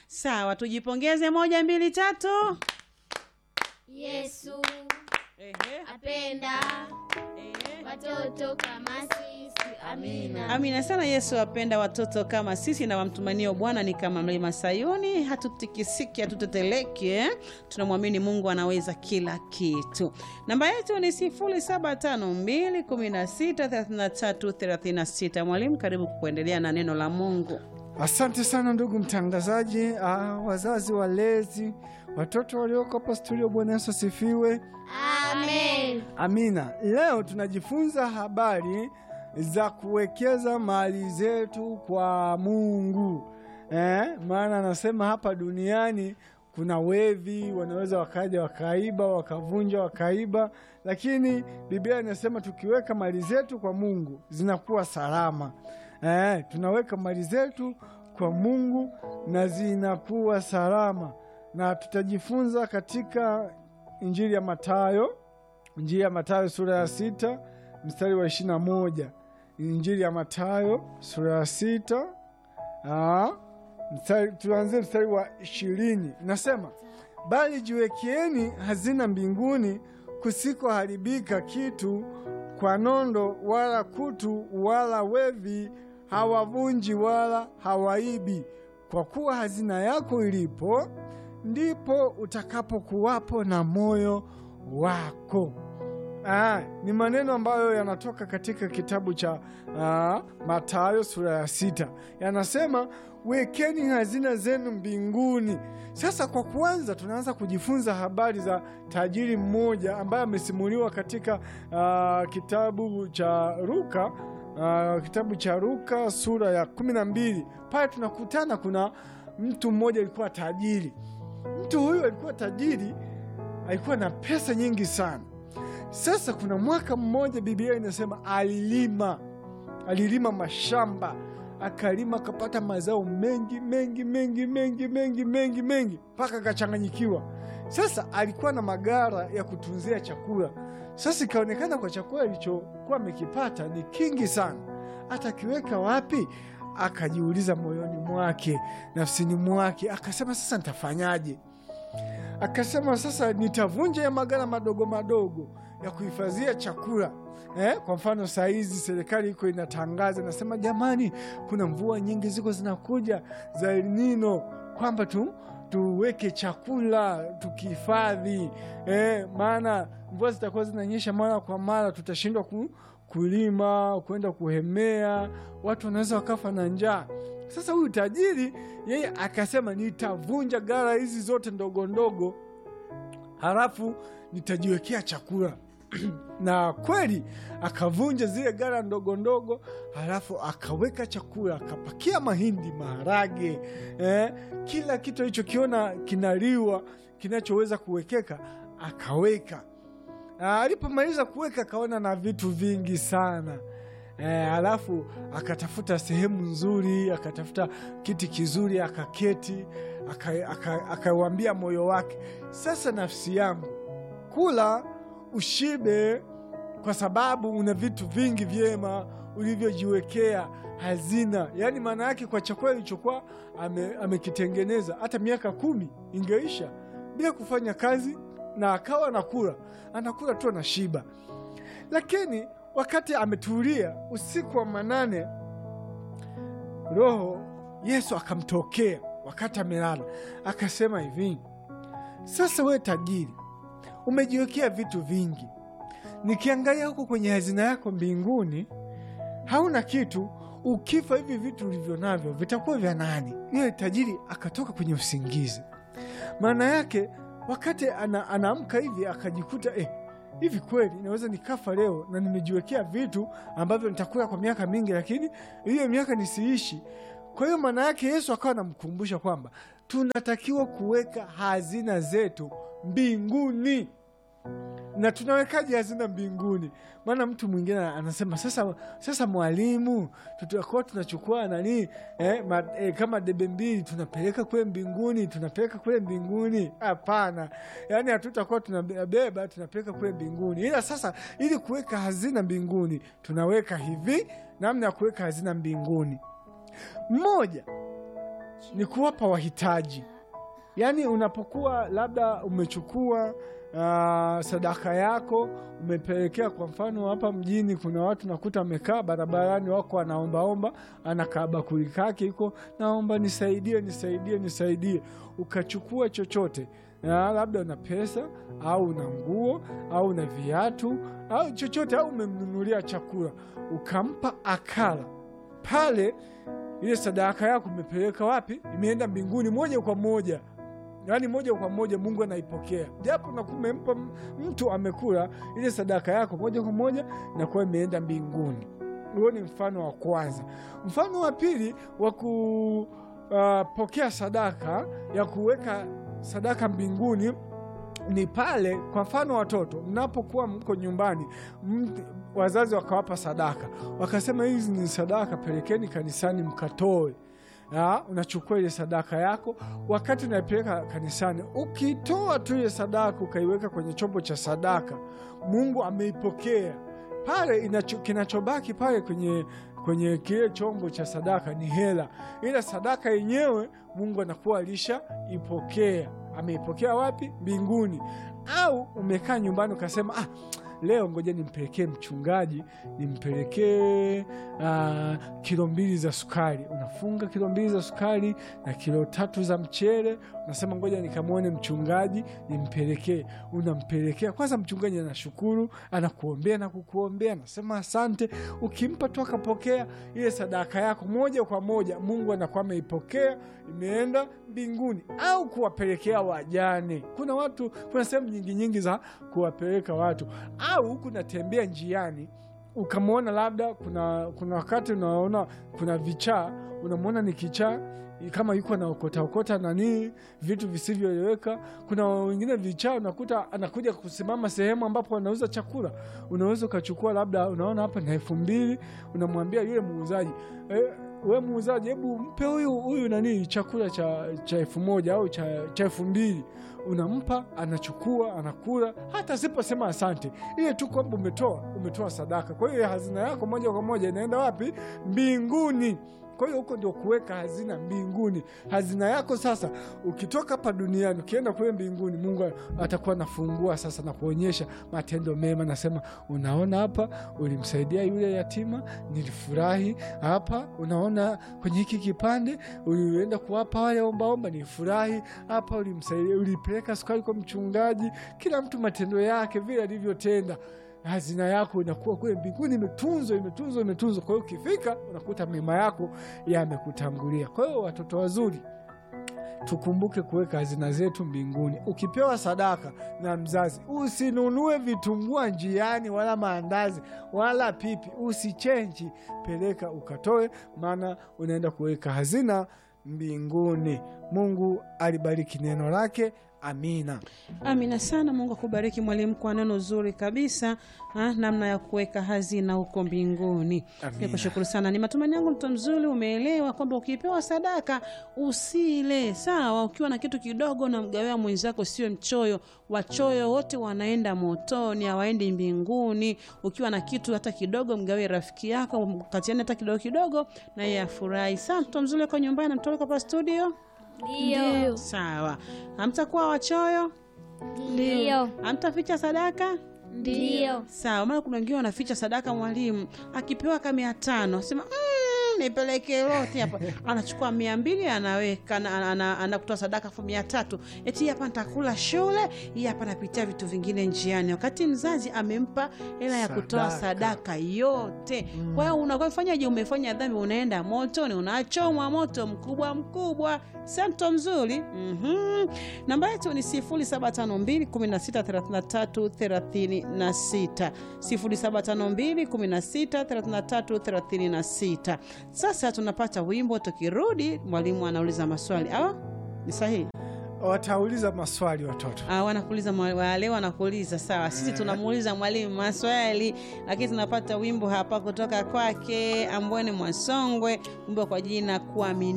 Sawa, tujipongeze. Moja, mbili, tatu. Yesu Ehe, apenda ehe. watoto kama sisi. Amina. Amina sana. Yesu apenda watoto kama sisi, na wamtumanio Bwana ni kama mlima Sayuni, hatutikisiki, hatuteteleki. eh? Tunamwamini Mungu anaweza kila kitu. Namba yetu ni 0752163336. Mwalimu, karibu kuendelea na neno la Mungu. Asante sana ndugu mtangazaji, ah, wazazi, walezi, watoto walioko hapa studio. Bwana Yesu asifiwe. Amen. Amina. Leo tunajifunza habari za kuwekeza mali zetu kwa Mungu eh, maana anasema hapa duniani kuna wevi wanaweza wakaja wakaiba wakavunja wakaiba, lakini Biblia inasema tukiweka mali zetu kwa Mungu zinakuwa salama. Eh, tunaweka mali zetu kwa Mungu na zinakuwa salama, na tutajifunza katika Injili ya Mathayo Injili ya Mathayo sura ya sita mstari wa ishirini na moja. Injili ya Mathayo sura ya sita aa, mstari, tuanzie mstari wa ishirini. Nasema, bali jiwekeeni hazina mbinguni kusikoharibika kitu kwa nondo wala kutu wala wevi hawavunji wala hawaibi, kwa kuwa hazina yako ilipo ndipo utakapokuwapo na moyo wako. Aa, ni maneno ambayo yanatoka katika kitabu cha aa, Mathayo sura ya sita. Yanasema wekeni hazina zenu mbinguni. Sasa kwa kwanza, tunaanza kujifunza habari za tajiri mmoja ambaye amesimuliwa katika aa, kitabu cha Luka aa, kitabu cha Luka sura ya kumi na mbili. Pale tunakutana kuna mtu mmoja alikuwa tajiri. Mtu huyu alikuwa tajiri, alikuwa na pesa nyingi sana. Sasa kuna mwaka mmoja, Biblia inasema alilima, alilima mashamba, akalima akapata mazao mengi mengi mengi mengi mengi mengi mengi, mpaka akachanganyikiwa. Sasa alikuwa na magara ya kutunzia chakula. Sasa ikaonekana kwa chakula alichokuwa amekipata ni kingi sana, atakiweka wapi? Akajiuliza moyoni mwake, nafsini mwake, akasema sasa nitafanyaje? Akasema sasa nitavunja ya magara madogo madogo ya kuhifadhia chakula eh? Kwa mfano saa hizi serikali iko inatangaza, nasema jamani, kuna mvua nyingi ziko zinakuja za El Nino, kwamba tu tuweke chakula tukihifadhi eh, maana mvua zitakuwa zinanyesha mara kwa mara, tutashindwa ku, kulima kwenda kuhemea, watu wanaweza wakafa na njaa. Sasa huyu tajiri yeye akasema nitavunja gara hizi zote ndogo ndogo, halafu nitajiwekea chakula na kweli akavunja zile gara ndogo ndogo, halafu akaweka chakula, akapakia mahindi, maharage, eh, kila kitu alichokiona kinaliwa kinachoweza kuwekeka akaweka. Ah, Alipomaliza kuweka akaona na vitu vingi sana eh, halafu akatafuta sehemu nzuri, akatafuta kiti kizuri, akaketi, akawambia aka, akauambia moyo wake, sasa nafsi yangu, kula ushibe, kwa sababu una vitu vingi vyema ulivyojiwekea hazina. Yaani maana yake kwa chakula ilichokuwa ame, amekitengeneza hata miaka kumi ingeisha bila kufanya kazi, na akawa anakula anakula tu anashiba. Lakini wakati ametulia usiku wa manane, Roho Yesu akamtokea wakati amelala, akasema hivi, sasa we tajiri, umejiwekea vitu vingi, nikiangalia huko kwenye hazina yako mbinguni hauna kitu. Ukifa hivi vitu ulivyo navyo vitakuwa vya nani? Yule tajiri akatoka kwenye usingizi. Maana yake wakati ana, anaamka hivi akajikuta eh, hivi kweli naweza nikafa leo na nimejiwekea vitu ambavyo nitakula kwa miaka mingi, lakini hiyo miaka nisiishi. Kwa hiyo maana yake Yesu akawa anamkumbusha kwamba tunatakiwa kuweka hazina zetu mbinguni. Na tunawekaje hazina mbinguni? Maana mtu mwingine anasema sasa, sasa mwalimu, tutakuwa tunachukua nani eh, ma, eh, kama debe mbili tunapeleka kule mbinguni, tunapeleka kule mbinguni? Hapana, yaani hatutakuwa tunabeba tunapeleka kule mbinguni. Ila sasa, ili kuweka hazina mbinguni, tunaweka hivi. Namna ya kuweka hazina mbinguni, mmoja ni kuwapa wahitaji. Yaani unapokuwa labda umechukua uh, sadaka yako umepelekea, kwa mfano hapa mjini kuna watu nakuta wamekaa barabarani, wako wanaombaomba, anakaa bakuli kake iko naomba nisaidie, nisaidie, nisaidie, ukachukua chochote na labda una pesa au una nguo au una viatu au chochote, au umemnunulia chakula ukampa akala pale, ile sadaka yako umepeleka wapi? Imeenda mbinguni moja kwa moja, yaani moja kwa moja Mungu anaipokea, japo na kumempa mtu amekula, ile sadaka yako moja kwa moja inakuwa imeenda mbinguni. Huo ni mfano wa kwanza. Mfano wa pili wa kupokea sadaka ya kuweka sadaka mbinguni ni pale, kwa mfano watoto, mnapokuwa mko nyumbani, mt- wazazi wakawapa sadaka, wakasema hizi ni sadaka, pelekeni kanisani mkatoe. Ya, unachukua ile sadaka yako, wakati unaipeleka kanisani, ukitoa tu ile sadaka ukaiweka kwenye chombo cha sadaka, Mungu ameipokea pale. Inacho, kinachobaki pale kwenye kwenye kile chombo cha sadaka ni hela, ila sadaka yenyewe Mungu anakuwa alishaipokea. Ameipokea wapi? Mbinguni. Au umekaa nyumbani ukasema ah, leo ngoja nimpelekee mchungaji, nimpelekee ah, kilo mbili za sukari. Unafunga kilo mbili za sukari na kilo tatu za mchele, unasema ngoja nikamwone mchungaji nimpelekee. Unampelekea kwanza, mchungaji anashukuru, anakuombea na kukuombea, anasema asante. Ukimpa tu akapokea ile sadaka yako moja kwa moja, Mungu anakuwa ameipokea, imeenda mbinguni. Au kuwapelekea wajane. Kuna watu, kuna sehemu nyingi nyingi za kuwapeleka watu, au kunatembea njiani ukamwona labda kuna, kuna wakati unaona kuna vichaa, unamwona ni kichaa kama yuko anaokota okota nanii vitu visivyoeleweka. Kuna wengine vichaa unakuta anakuja kusimama sehemu ambapo anauza chakula, unaweza ukachukua labda, unaona hapa na elfu mbili, unamwambia yule muuzaji e, we muuzaji, hebu mpe huyu huyu nanii chakula cha cha elfu moja au cha cha elfu mbili unampa anachukua, anakula, hata asiposema asante, ile tu kwamba umetoa umetoa sadaka. Kwa hiyo hazina yako moja kwa moja inaenda wapi? Mbinguni. Kwa hiyo huko ndio kuweka hazina mbinguni. Hazina yako sasa, ukitoka hapa duniani ukienda kule mbinguni, Mungu atakuwa anafungua sasa na kuonyesha matendo mema, nasema unaona, hapa ulimsaidia yule yatima, nilifurahi. Hapa unaona, kwenye hiki kipande ulienda kuwapa wale ombaomba, nilifurahi. Hapa ulimsaidia, ulipeleka sukari kwa mchungaji. Kila mtu matendo yake vile alivyotenda hazina yako inakuwa kule mbinguni, imetunzwa imetunzwa imetunzwa. Kwa hiyo ukifika unakuta mema yako yamekutangulia. Kwa hiyo watoto wazuri, tukumbuke kuweka hazina zetu mbinguni. Ukipewa sadaka na mzazi, usinunue vitumbua njiani, wala maandazi wala pipi, usichenji, peleka ukatoe, maana unaenda kuweka hazina mbinguni. Mungu alibariki neno lake. Amina. Amina sana. Mungu akubariki mwalimu kwa neno zuri kabisa ha, namna ya kuweka hazina huko mbinguni. Amina. Nikushukuru sana. Ni matumaini yangu mtu mzuri umeelewa kwamba ukipewa sadaka usile sawa. Ukiwa na kitu kidogo na mgawia mwenzako, sio mchoyo. Wachoyo wote wanaenda motoni, hawaendi mbinguni. Ukiwa na kitu hata kidogo, mgawie rafiki yako, katiani hata kidogo kidogo, na yeye afurahi. Sawa, mtu mzuri uko nyumbani, namtoleka hapa studio. Ndio. Sawa, hamtakuwa wachoyo, Ndio. hamtaficha sadaka. Ndio. Sawa, maana kuna wengine wanaficha sadaka. Mwalimu akipewa ka mia tano sema mm, nipeleke lote hapa, anachukua mia mbili anaweka ana- ana- anakutoa sadaka fu mia tatu eti hii hapa nitakula shule, hii hapa napitia vitu vingine njiani, wakati mzazi amempa hela ya kutoa Sadaka. sadaka yote. Kwa hiyo unafanyaje? Umefanya dhambi, unaenda motoni, unachomwa moto mkubwa mkubwa. Santo mzuri. Mhm. Namba yetu ni 0752 16 33 36, 0752 16 33 36. Sasa tunapata wimbo, tukirudi mwalimu anauliza maswali. Awa ni sahihi? Watauliza maswali watoto. Ah, wanakuuliza mwa- wale wanakuuliza sawa. Sisi tunamuuliza mwalimu maswali, lakini tunapata wimbo hapa kutoka kwake Ambwene Mwasongwe, wimbo kwa jina kuamini